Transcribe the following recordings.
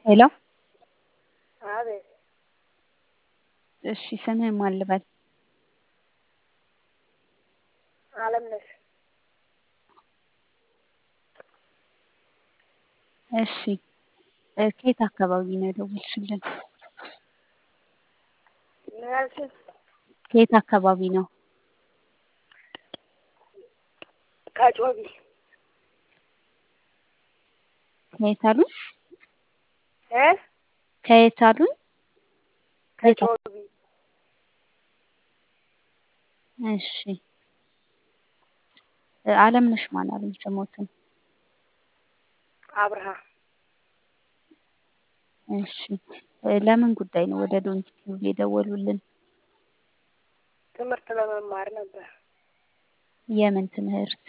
ሄሎ አቤት እሺ ስምህን ማን ልበል? አለምነሽ እሺ ከየት አካባቢ ነው የደወልሽልን? ምን አልሽኝ? ከየት አካባቢ ነው? ከጮቢ ከየት አሉኝ? እ ከየት አሉኝ? ከየት አ- ከጮቢ እሺ አለምነሽ ማን አሉኝ ስሞትን? አብርሃ እሺ ለምን ጉዳይ ነው ወደ ዶንኪ ቲዩብ የደወሉልን? ትምህርት ለመማር ነበር። የምን ትምህርት?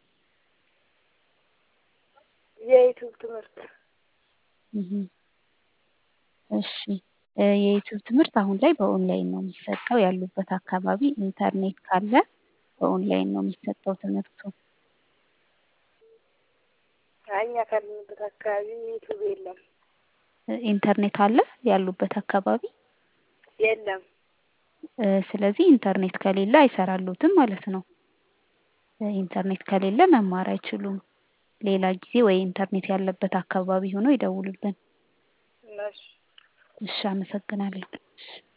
የዩቲዩብ ትምህርት እህ እሺ የዩቲዩብ ትምህርት አሁን ላይ በኦንላይን ነው የሚሰጠው። ያሉበት አካባቢ ኢንተርኔት ካለ በኦንላይን ነው የሚሰጠው ትምህርቱ። አይ እኛ ካለንበት አካባቢ ዩቲዩብ የለም ኢንተርኔት አለ ያሉበት አካባቢ። የለም። እ ስለዚህ ኢንተርኔት ከሌለ አይሰራሉትም ማለት ነው። ኢንተርኔት ከሌለ መማር አይችሉም። ሌላ ጊዜ ወይ ኢንተርኔት ያለበት አካባቢ ሆነው ይደውሉልን። እሺ እሺ አመሰግናለሁ። እሺ